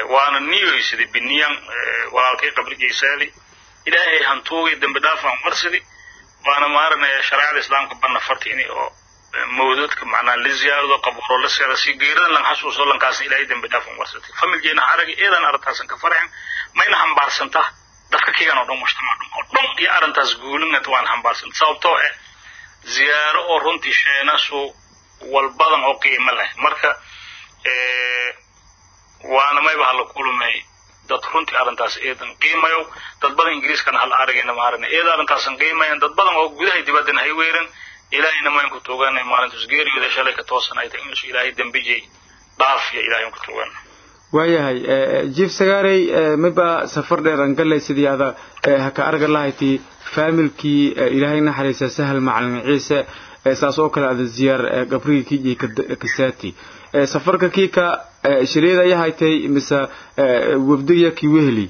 waana niyoysidi biniyan walaalkay qabrigiisaadi ilaahay hantuugay dembi dhaafaan marsidi waana maaranaya shareecada islaamka banna fartini oo mawdadka macnaa la ziyaarado qabuuro la seeda si geeradan lan xasuuso lankaasna ilaahay dembi dhaafaan marsatay familkeena aragi eedan arrintaasan ka farxin mayna xambaarsantaa dadka kigan oo dhan mujtamac dhan oo dhan iyo arrintaas guulinat waan xambaarsanta sababtoo eh ziyaaro oo runtii sheenasu walbadan oo qiimo leh marka waana mayba hala kulumay dad runtii arrintaas eedan qiimayo dad badan ingiriiskana hala aragayna maarana eeda arrintaasan qiimayan dad badan oo gudahay dibaddan hay weeran ilaahayna mayn ku tuuganay maalintaas geeriyooda shalay ka toosan ay tahay inuusu ilaahay dembijay dhaafiya ilaahay ku tuugana waayahay jief sagaarey mayba safar dheer aan galay sidii ada haka arga lahayti faamilkii ilaahay naxariisa sahal macalin ciise saas oo kale ada ziyaar qabrigii kijii kasaati safarka kiika shiriyada ayaa haytay mise wabdiga kii weheli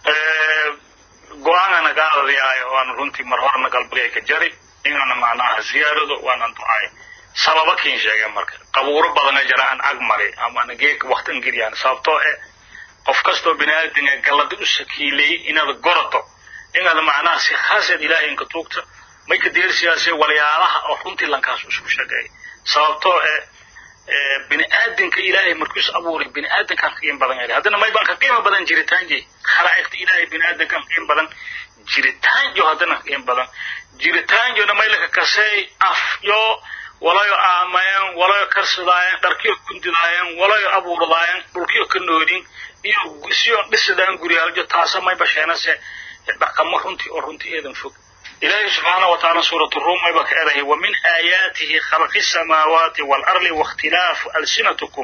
go-aanana gaadadayaayo waan runtii mar horena galbigay ka jari inaana macnaha ziyaarado waanan ducay sababa kiin sheegeen marka qabuuro badana jira aan ag mari ama ana geeka waktan geliyaan sababtoo eh qof kastoo bini aadamka galladi u sakiilay inaad gorato inaad macnaha si khaaseed ilaahay inka tuugta may ka deersiyaasee walyaalaha oo runtii lankaas isku sheegay sababtoo eh bini aadamka ilaahay markiisu abuuray bini aadamkaan qiim badan yahay haddana may baan ka qiimo badan jiritaan jey khalaa'iqta ilaahay bini aadamkaan qiim badan jiritaan jo haddana qiim badan jiritaan jona may laka kasey af yo walayo aamayan walayo karsadaayan dharkiyo kundidaayaan walayo abuurdaayan dhulkiyo ka noodin iyo siyo dhisidaan guryaaljo taasa may basheenase dhaqamo runtii oo runtii eedan fog إلهي سبحانه وتعالى سورة الروم يبقى ومن آياته خلق السماوات والأرض واختلاف ألسنتكم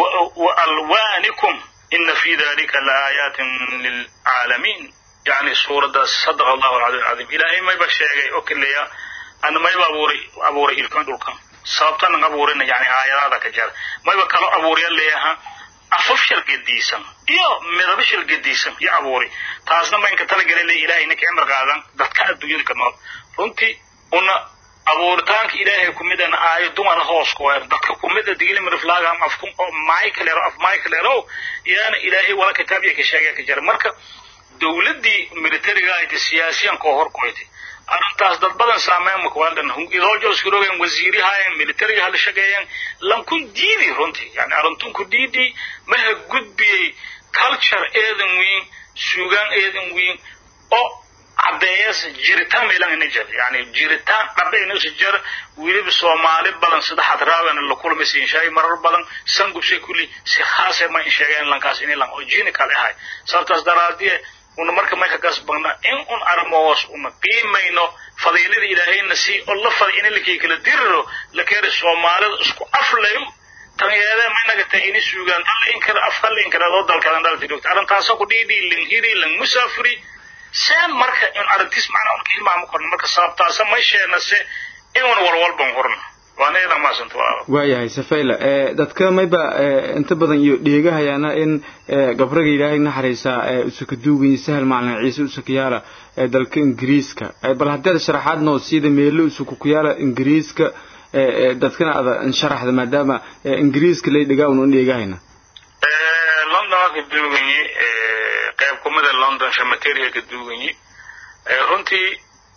وألوانكم إن في ذلك لآيات للعالمين يعني سورة صدق الله العظيم العظيم إلهي ما يبقى شيء أوكل ليا أنا ما يبقى أبوري أبوري إلكم دولكم sababtan abuurina yani aayadaada ka jara mayba kalo abuuriya leeyaha afaf shal gediisan iyo midabo shal gediisan iyo abuuri taasna maynka talagala le ilaahay ninka cimri qaadan dadka adduunyada ka nool runtii una abuuritaanka ilaahay kumid ana aayo dumara hoos ku weer dadka kumid a digili miriflaaga ama afkun oo michaelero af michaelero yaana ilaahay wala kitaabya ka sheegaya ka jira marka dowladdii militariga ahayta siyaasiyan koo hor koytay arrintaas dad badan saameyn makwaaldan idoojo iskurogen wasiirihayen militariga hala shaqeeyan lankun diidi runtii yani arrintunku diidi maha gudbiyey culture eedan weyn suugaan eedan weyn oo caddeeyas jiritaan meelan ina jir yani jiritaan dhabe inusa jir weliba soomaali badan sida xadraawen la kulmaysiin shay marar badan sangubsay kulli si khaase ma in sheegeen lankaas inay lan oo jini kale ahay sababtaas daraadiye una marka may ka gasbagna in un armoos una qiimayno fadiilada ilaahayna si oo la faday in lakii kala diriro la keena soomaalida isku aflayo tan yeedee maynaga tahay ini suugaan dal in kala afka la in kala oo dalkadan dalka joogta arrintaasoo ku dhiidhi lang hiri lang musaafiri seen marka in arrintiis macnaa un hilmaama korno marka sababtaasa may sheena se in un walwalban horno waana idan maasanta walaalo waayahay safayla dadka mayba inta badan iyo dheegahayaana in gabraga ilaahay naxariisa usuka duuganya sahal macalin ciise usuka yaala dalka ingiriiska bal haddaad sharaxaad noo siida meelo usuka ku yaala ingiriiska dadkana ada sharaxda maadaama ingiriiska lay dhigaa unu dheegahayna london waa ka duuganyi qayb kumida london shamateria ka duuganyi runtii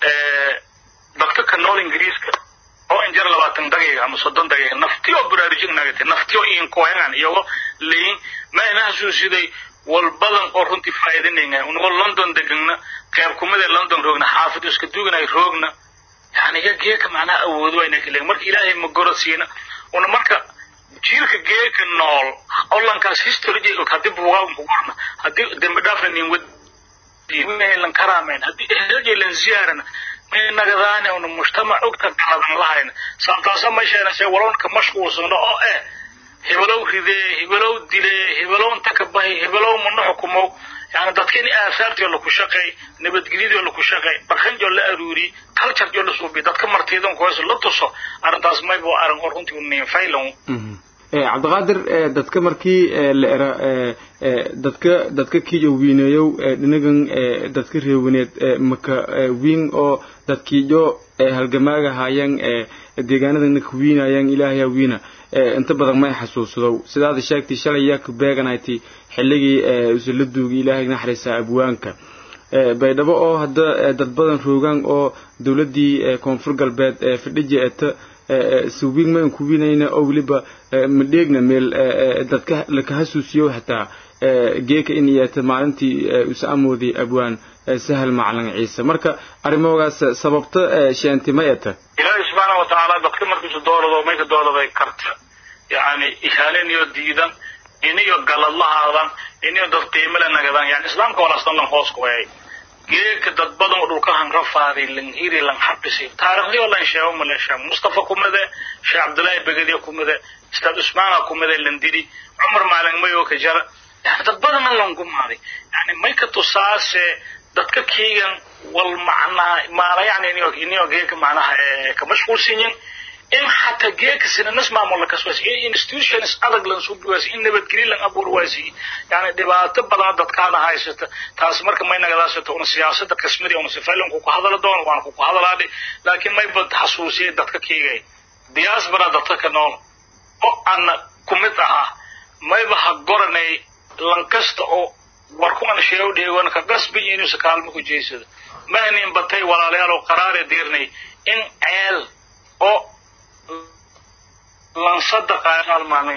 dadka ka nool ingiriiska oo injar labaatan daqiiqa ama soddon daqiiqa nafti oo baraarujin nagate nafti oo iin kooyangan iyago leyin ma ina xasuusiday walbadan oo runtii faa'iidinayna unagoo london degana qayb kumida london roogna xaafid iska duuganay roogna yani ya geeka macnaha awoodo wayna kaleeyin marka ilaahay ma gorod siina una marka jiilka geeka nool olankaas history haddii buugaa ku qorna haddii dembi dhaafna nin wad lan karaamayn haddii ehelje lan ziyaarana nagadaane una mujtamac ogta galadan lahayna sababtaasa ma sheenase walonka mashquulsano oo eh hebelow ridee hebelow dilee hebelow inta ka bahi hebelow mana xukumow yani dadka in aasaartiyo laku shaqeey nabadgelyadoo laku shaqeey dhaqanjoo la aruuri culturejoo la suubi dadka martiidan kuhayso la tuso arrintaas maybo arrin oo runtii u niinfaylan cabdiqaadir dadka markii la era dadka dadka kiijo wiineeyow dhinagan dadka reewaneed maka wiin oo dadkiijo halgamaaga haayaan deegaanadana ka wiinayaan ilaahaya wiina inta badan may xasuusado sidaada sheegtay shalay yaa ku beeganayti xilligii usula duugay ilaahay naxariisa abwaanka baydhabo oo hadda dad badan roogaan oo dowladdii koonfur galbeed fadhiji eta suubin mayn kubinayna oo weliba madheegna meel dadka laka hasuusiyo xataa geeka in iyata maalintii usa amoodi abwaan sahal macalin ciise marka arrimahoogaas sababta sheenti ma eta ilaahay subxaana watacaala dadka markiisu doorado mayka dooraday karta yani ihaalin iyo diidan iniyo galadlahaadan iniyo dad qiimale nagadan yani islaamka walaastan lan hoos kuwayay geeka dad badan oo dhulkahan rafaaday lan hiri lan xabisi taariikhdii oo lan sheego ma lan sheego mustafa kumade sheekh cabdullaahi begadiya kumade ustaad usmaana kumade lan diri cumar maalin mayo ka jara yani dad badan lan gumaaday yani may ka tusaase dadka kiigan wal macnaha maala yani iniyo iniyo geeka macnaha ka mashquulsinyin in xataa geeka sinanas maamul kaswas in institutions adag lan soo biwaas in nabadgelyo lan abuur waasi yani dhibaato badan dadkaana haysata taas marka may nagadaasata una siyaasada kasmadi una sifaylan ku hadala doon waan ku hadalaadhi laakiin may bad xasuusiyay dadka kiigay diaspora dadka ka nool oo aan kumid ahaa mayba ha goranay lan kasta oo warkuman sheego dheegoon ka qasbi inuusa kaalmo ku jeysada mahnin batay walaalayaal oo qaraare diirnay in ceel oo lan sadaqaal maalin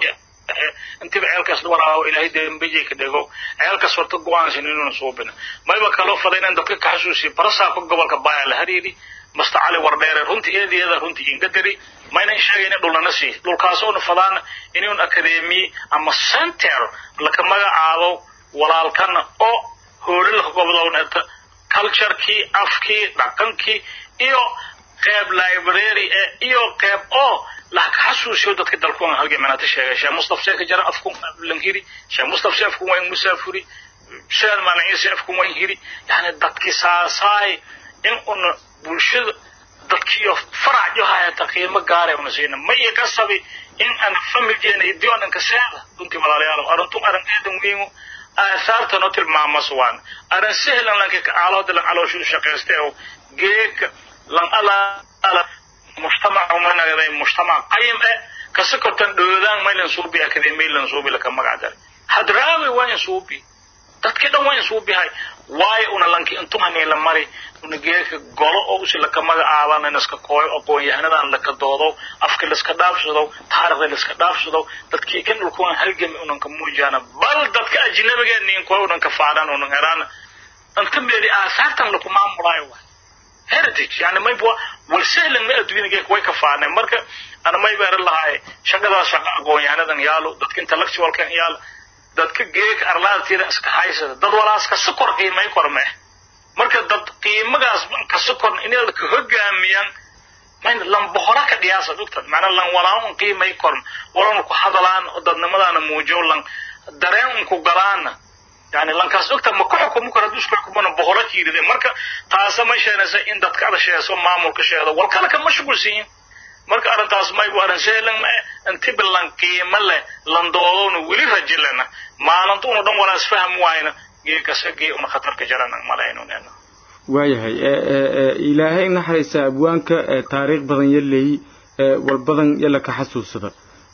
intiba ceelkaas walaawo ilaahay dembejay ka dhego ceelkaas horta go-aansan inuuna suubin mayba kaloo faday inaan dadka ka xasuusiyo barasaabka gobolka baaya la hariiri masta cali wardheere runtii eedeeda runtii inga dari maynan sheegayna dhulnana sii dhulkaasoona fadaan inuun akademiye ama center laka magacaabo walaalkana oo hoolilaka gobdowneta culturekii afkii dhaqankii iyo qeyb library e iyo qeyb oo laka xasuusiyo dadka dalkuan halgemanata sheegay sheekh mustaf sheeka jara afkun lanhiri sheekh mustaf se afkun wayn musaafuri sheekh maalin ciise afkun wayn hiri yani dadki saasaay in una bulshada dadkiyo farac hayata qiimo gaara una siina maya kasabi in aan familkeena iyo dioonanka seeda runtii walaalayaal aruntu aran eedan weynu aahaarta no tilmaamas waan aran sehlan lanka caalooda lan calooshu shaqaysta oo geeka lan alaala mujtamac umanagaday mujtamac qayim eh kasa kortan dhoodaan maylan suubi akademi lan suubi laka magac dare hadraawi waa in suubi dadkii dhan waa in suubihay waayo una lanki intumani la mari una geeka golo oo usi laka magacaabana naska kooyo aqoon-yahanadan laka doodo afka laska dhaafsado taarikhda laska dhaafsado dadkii kan dhulkuwan halgami unan ka muujaana bal dadka ajnabiga nin kooyo unan ka faadhan unan heraan anta meedi aasaartan laku maamulaayo waay heritage yani mayba wal sahlan ma adduunyada geeka way ka faadnay marka ana mayba eran lahaay shaqadaas shaqa aqoon-yahanadan yaalo dadka intellectualkan yaalo dadka geeka arlaadtiida iska haysada dad walaas ka sokor qiimay kormee marka dad qiimagaas ka sokor inaad ka hogaamiyaan mayna lan bohora ka dhiyaasa dugtad macna lan walaan qiimay korn walaan ku hadalaan dadnimadaana muujiyo lan dareen ku galaana yani lankaas ogta ma ku xukumo karo hadduu isku xukumana bohora kiiride marka taasa ma sheenaysa in dadka ada sheeso maamulka sheedo wal kale ka mashquulsiyin marka arrintaas maybu arrin sehlan ma intiba lan qiimo leh lan doodona weli rajilana maalinta una dhan walaas faham waayna geekasa gee una khatarka jarana malaynunena waayahay ilaahay naxariisa abwaanka taariikh badan yaleey wal badan yala ka xasuusada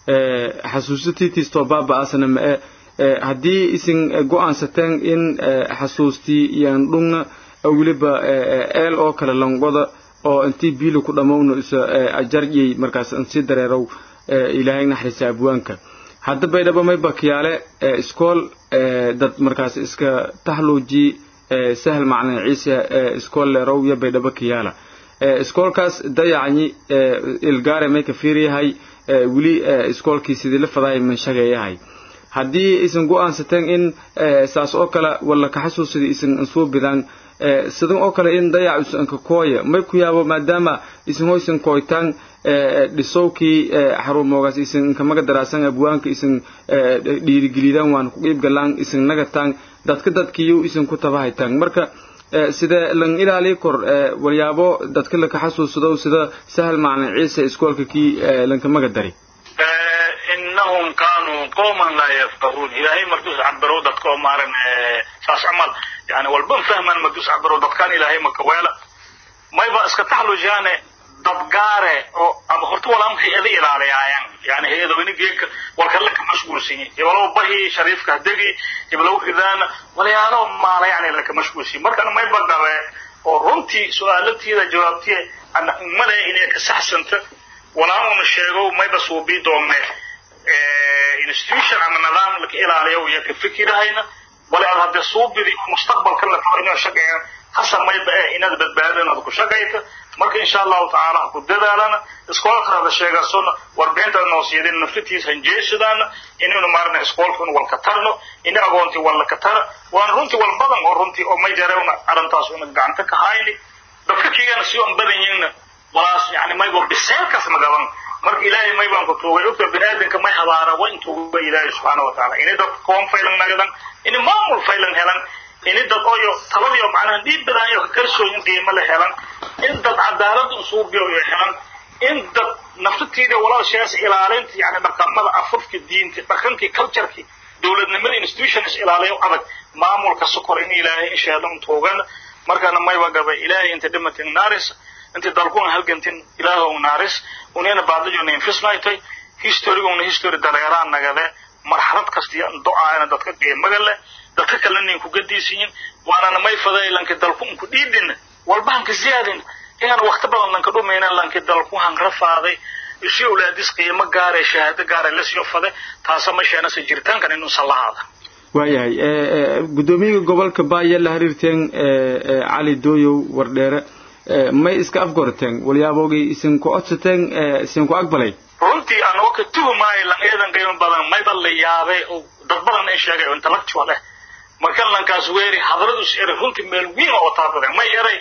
xasuusatiitiistoo baaba-aasna ma-e haddii isin go-aansateen in xasuustii iyan dhungna weliba eel oo kale langoda oo intii biili ku dhammowno isa ajaryey markaas insii dareerow ilaahay naxariisa abwaanka hadda baydhabo may bakiyaale iskool dad markaas iska taxluuji sahal maclin ciise iskool leerow iyo baydhabo kiyaala iskoolkaas dayacnyi ilgaare may ka fiiryahay weli iskoolkii sidii la fadahay manshageeyahay haddii isan go-aansateen in saas oo kale walla ka xasuusida isan insuu bidaan sidan oo kale in dayac isanka kooya may ku yaabo maadaama isan hoysan kooytaan dhisowkii xarumoogaas isan inkamaga daraasan abwaanka isan dhiirigelidaan waan ku qiib galaan isan nagataan dadka dadkiiyo isan ku tabahaytaan marka sida lan ilaaliy kor walyaabo dadka laka xasuusado sida sahal maclin ciise iskoolka kii lankamaga dari innahum kaanuu qowman laa yafqahuun ilaahay marduus cabiro dadka oo maaran saas camal yani walban fahman marduus cabiro dadkaan ilaahay maka weela mayba iska taxlujaane dad gaare oo ama horta walaam hay-ada ilaaliyaayaan yani hay-adoweyne geedka walkale ka mashguulsan yahay heblow bahi shariifka hadegi heblow ridaana walayaalo maala yani laka mashguulsan markana mayba gabe oo runtii su-aalatiida jawaabtiya ana umale inay ka saxsanta walaamuna sheego mayba suubii doonne institution ama nidaam laka ilaaliyo iyo ka fikirahayna wala aad hadde suubidi mustaqbalka la rabo inaa shaqeeya hasamayba eh inaad badbaado inaad ku shaqayto marka insha allahu tacaala ha ku dadaalana iskoolka hada sheegasona warbixinta noo siidin naftiis hanjeesadaana inaynu maarna iskoolka in walka tarno ina agoontii walla ka tara waan runtii wal badan oo runtii oo may jarewna arrintaas una gacanta ka hayni dadka kigana si on badan yihina walaas yani maybo biseelkaas magaban marka ilaahay may baan ku tuugay ogta biniaadanka may habaara waa intuuga ilaahay subxaana wa tacaala inay dad koon faylan nagadan inay maamul faylan helan ini dad oyo taladiyo macnaha dhiib badaayo ka kalsooyin qiimo la helan in dad cadaalad usuubiyo iyo helan in dad naftatiida walaashaas ilaalinta yani dhaqamada afafka diinta dhaqankii culturekii dowladnimada institutions ilaaliyo adag maamulka sokor in ilaahay insheedan tuugan markana mayba gaba ilaahay inta dhimatin naaris inta dalkuna halgantin ilaahow naaris unina baadajona infisnaytay historyguna history dareeraan nagade marxalad kastiya do-aana dadka qiimaga leh dadka kalena in kuga diisiyin waanana may faday lanki dalku inku dhiidin walba hanka ziyaadin inaan wakti badan lanka dhumayna lanki dalku hanra faaday isu awlaadis qiimo gaare shahaado gaare lasio fade taasa ma sheenasa jiritaankan inuusan lahaada waayahay guddoomiyaha gobolka baaya la xiriirteen cali dooyow wardheere may iska afgorteen walyaabogii isinku codsateen isinku aqbalay runtii anoo ka tuhumaayo lan eedan qiimo badan mayba la yaabay oo dad badan ay sheegay oo intellectual eh marka lankaas weeri hadradus eray runtii meel wiin oo taabadeen may eray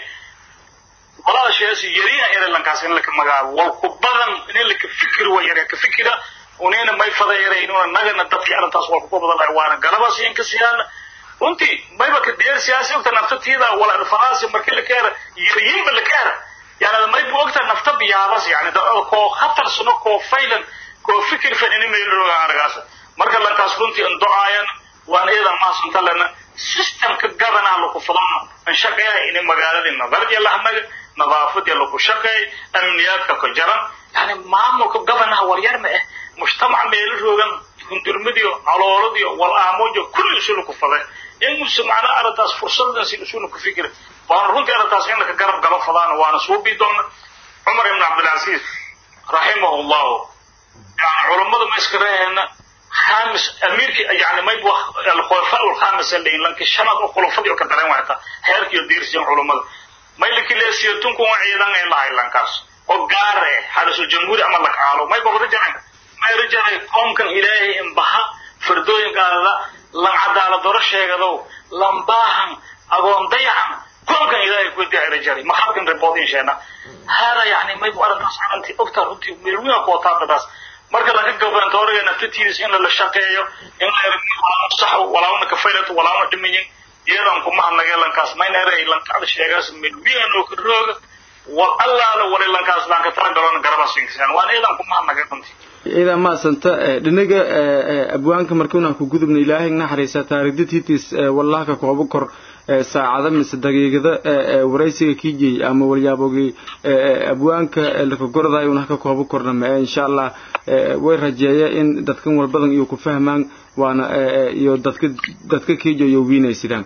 walaashaas yariina eray lankaas in laka magaabo wal ku badan in laka fikir way eray ka fikira unina may fada eray inuna nagana dadkii arrintaas wal ku badan waana galabas in ka siyaana runtii mayba ka deer siyaasi ogta naftatiida wala faraasi markii la keera yariinba la keera يعني ما يبغى أكتر نفتب يا بس يعني ده كو خطر سنو كو فيلن كو فكر في إني ميلو عرقاسة مركز لك أسكنتي أن دعايا وأنا إذا ما سنت لنا سيستم كجبنا على كفلان إن شقيا إني مقالة النظر يلا هم نظافة يلا كشقي أمنيات كجرا يعني ما مو كجبنا وريار ما مجتمع ميلو روغن كندرمديو علوروديو والآموجو كل شيء كفلان إن مسمعنا أرداس فرصة نسي شنو كفكر waana runtii arrintaas in laka garab galo fadaana waana suubii doona cumar ibn cabdilcasiis raximahu llahu yani culammada ma iska reehayna خامس أميرك يعني ما يبغى الخلفاء الخامس اللي لانك شنط الخلفاء يو كدرين وقتا هيرك يدير سين علماء ما يلك اللي سيرتون كون عيدان إلا إلا كاس وقاره هذا سو جمهور أما لك عالو ما يبغى رجع ما يرجع قوم كان إلهي إنبها فردوين قال لن عدالة درش هيغدو لن باهم أقوم ضيعا قوم كان إلهي كنت رجالي ما خاطر ريبوتين شينا هذا يعني ما يبغى أردناس عنتي أكتر أنتي ملوين قوتان بس marka laga gobantooriga naftatiisa in la shaqeeyo in la sax walaawna ka faylato walaawna dhimayin iyadan kuma hadnaga lankaas maynare lankada sheegaas milwiyan oo rooga war allaala wari lankaas lanka tara galon garaba sinkisan waan iyadan kuma hadnaga runtii ida ma santa dhinaga abwaanka markuuna ku gudubna ilaahay naxariisa taariikhdatiis wallahi ka koobo kor saacada mise daqiiqada waraysiga kijay ama walyaabogii abwaanka lakagordaay una ka koobo korna ma insha allah way rajeeya in dadkan walbadan iyo ku fahmaan waana iyo dadka dadka kijo iyo wiinaysidaan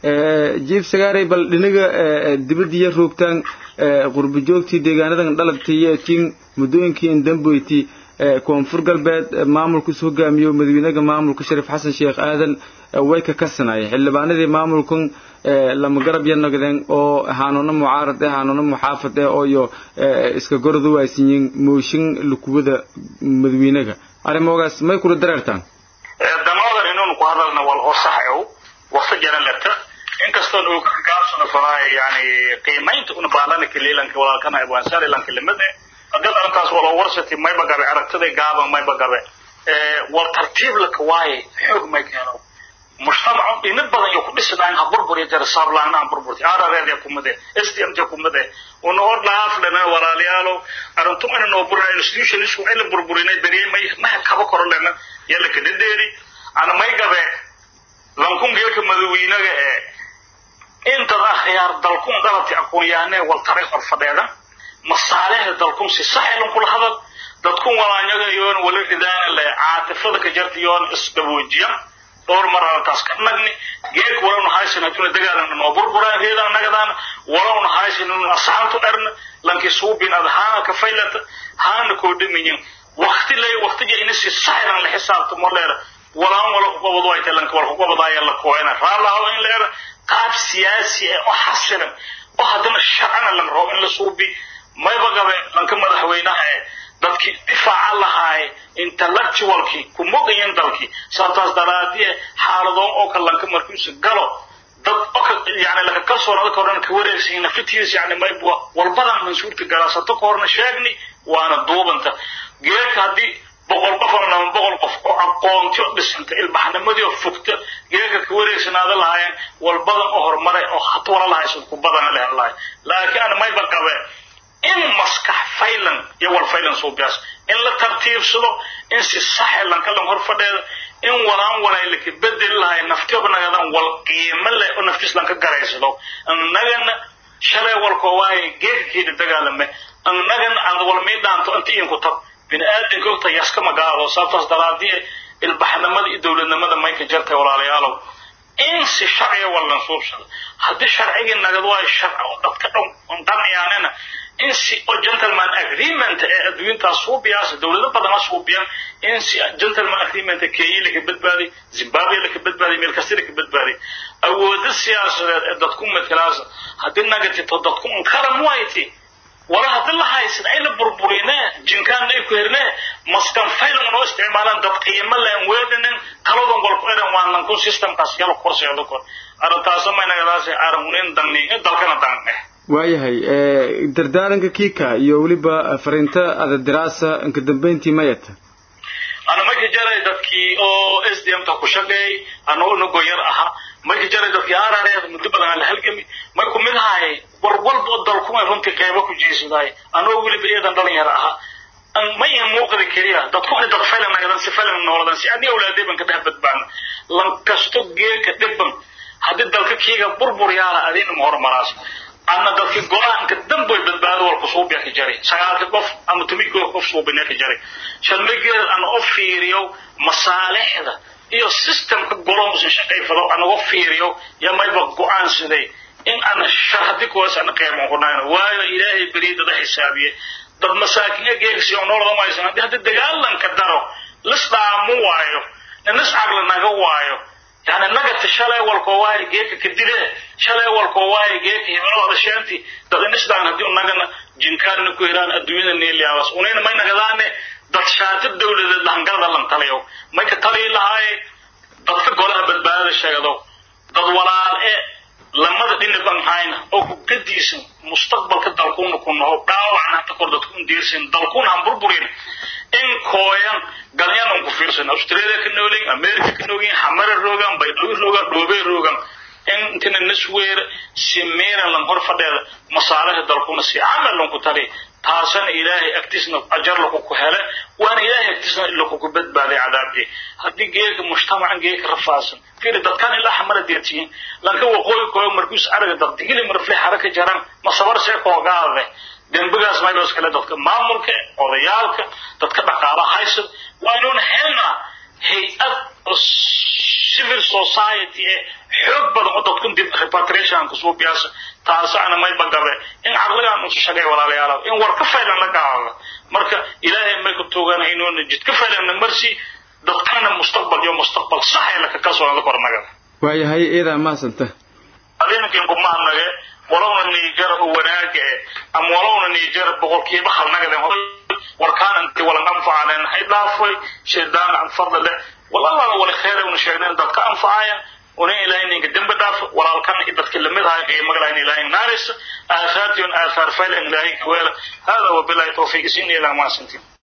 jiif sagaaray bal dhinaga dibadiya roogtaan qurbi joogtii deegaanadan dhalabtiiyo tiin muddooyinkii indamboyti koonfur galbeed maamulka isu hogaamiyo madaxweynaha maamulka shariif xasan sheekh aadan way ka kasanayeen xildhibaanadii maamulkan lama garab yanagdeen oo hanuuno mucaarad eh hanuuno muxaafad eh oo iyo iska gordu waaysiiyeen mooshin lukuwada madaxweynaha arrimoogaas may kula dareertaan danoodan inuun ku hadalna wal oo sax ow waqti jaran lata inkastoo uu ka gaabsano faraay yani qiimaynta una baalana kaliilanka walaalkana abwaansaar ilanka limada hadii arrintaas wala warsati mayba gabe aragtiday gaaban mayba gabe wal tartiib laka waaye xoog may keeno mujtamacu ina badan iyo ku dhisnaan ha burbur jara saablaan aan burburti arareed ku made SDM ku made una hor dhaaf lana walaalayaalo arrintu ina noo buraa institution isku ila burburinay bariye may ma kaba koro lana yalla ka deeri ana may gabe lankun geelka madaxweynaga ee inta akhyaar dalkun dalabti aqoon yahanee wal taray xor fadheeda masaalixda dalkun si saxilan kula hadal dadkun walaanyaga yoon wala ridaana le caatifada ka jarta yoon isdaboojiyan dhowr mar arrintaas ka nagni geek walowna haysan hatuna dagaalana noo burburaan reedaan nagadaan walowna haysan inuu asaxantu dharna lankii suubin ad haana ka faylata haana koo dhamiyin wakti lay waktiga ina si saxilan la xisaabto ma leera walaan wala ku qabado ay talanka wala ku qabadaaya la kooyana raalaha in leera qaab siyaasi ah oo xasilan oo haddana sharcana la rabo in la suubi mayba gabe lanka madaxweynaha ee dadkii difaaca lahaay intellectualkii ku mogayan dalkii sababtaas daraadiye xaaladoon oo kale lanka markiisu galo dad oka yani laka kalsoonada ka horena ka wareegsan nafitiis yani mayba walbadan mansuurta galaasato ka horna sheegni waana duubanta geerka haddii boqol qof ama laba boqol qof oo aqoonti oo dhisanta ilbaxnimadii oo fogta geerka ka wareegsanaada lahaayeen walbadan oo horumaray oo hata wala lahaysan ku badana lehen lahay laakiin ana mayba qabe in maskax faylan iyo wal faylan suubiyaas in la tartiibsado in si saxilan kalan hor fadheeda in walaan walay laka bedeli lahay naftiyoba nagadan wal qiimo leh oo naftiis lanka garaysado annagana shalay walkoo waaye geerkakeeda dagaalame annagana aad wal mii dhaanto inta iinku tab bini aadanka ogta yaska magaalo sababtaas daraadiye ilbaxnimada iyo dowladnimada mayka jartay walaalayaalow in si sharciga wallan suubsado haddii sharcigii nagad waayo sharci oo dadka dhan qanayaanena in si oo gentleman agreement ee adduuntaas suubiyaas dowlado badana suubiyan in si gentleman agreement kenya laka badbaaday zimbabwe laka badbaaday meel kasta laka badbaaday awoodo siyaasadeed ee dadku matalaasa haddii nagatito dadku unkara muwayti wala haddii la haysan ay la burburine jinkaan ay ku herne maskan faylan noo isticmaalaan dad qiimo leen weedhanin taladan walku eran waan lankun systemkaas yala korseedo kor arrintaasa maynagadaas aramunin dangni dalkana dangne waayahay dardaaranka kiika iyo weliba fariinta adadiraasa inka dambeyntii mayata ana marka jaray dadkii oo s d m ta ku shaqeeyay anoo nago yar ahaa marka jaray dadkii arareed muddo badan aan la halgami may ku mid ahay war walba oo dalkumay runtii qeybo ku jiisadaay anoo weliba iyadan dhalin yar ahaa ma in muuqda keliya dadku waxay dad faylan nagadan si faylan nooladan si aniga awlaadey ban ka dhex badbaana lan kasto geeka dhibban haddii dalka kiiga burbur yaala adiina ma hormaraas anna dadkii go-aanka damboy badbaado walku suubiya ka jaray sagaalka qof ama tumikoo qof suubina ka jaray shalmigeed ana u fiiriyo masaalixda iyo systemka golonsan shaqayfado anaga fiiriyo ya mayba go-aansaday in ana sharhadi kuwaas ana qeyban kunayno waayo ilaahay beriidada xisaabiye dad masaakiina geegsi oo noolada maysan haddii hadda dagaalanka daro lis dhaamu waayo nis caqli naga waayo يعني نجت شلay walko waay geeka kadile shalay walko waay geeka hibelada sheenti dad nisdaan hadii nagana jinkaarna ku hiraan adduunyada neeliyaawas unayna may nagadaane dad shaati dawladeed lahangalada lan taliyo may ka taliyi lahaay dadka golaha badbaadada sheegado dad walaal e lamada dhinaban hayna oo ku gadiisan mustaqbalka dalkuuna ku naho dhaawacna hata kor dadku diirsan dalkuuna han burburin in kooyan galyan on ku fiirsan australia ka noolin america ka noogin xamara roogan baydhabo roogan dhoobey roogan in intina nasweer si meeran lan hor fadheeda masaalixda dalkuna si camal lan ku tali taasana ilaahay agtiisna ajar laku ku hele waana ilaahay agtiisna laku ku badbaaday cadaabkii haddii geeka mujtamacan geeka rafaasan fiiri dadkan ilaa xamara deertiyin lanka waqooyi kooyo markuus araga dad digili marfle xaraka jaran masabar see koogaade dembigaas maylos kale dadka maamulka odayaalka dadka dhaqaalaha haysan waa inuuna helnaa hay-ad civil society ee xoog badan oo dadku dib repatriation kusoo biyaasa taasana mayba gabe in caqligaan usu shagay walaalayaal in war ka faylan la gaado marka ilaahay may ku tuugana inuuna jid ka faylan marsi dadkana mustaqbal iyo mustaqbal sax ee laka kalsoonada kornagada waayahay iidaa maasanta adinkin kumahadnage walowna niijar oo wanaaga eh ama walowna niijar boqolkiiba halnagaden warkaan inti walan anfacalen hay dhaafay shaydaan an fadli leh walalaala wali khayr una sheegneen dadka anfacaya una ilaahay ninka dembi dhaaf walaalkan i dadka lamid ahay qiimaga lahayn ilaahay naarisa aasaati un aasaar fayl ilaahay kaweela hada wabilahi tawfiiq isin ilaa maasantiin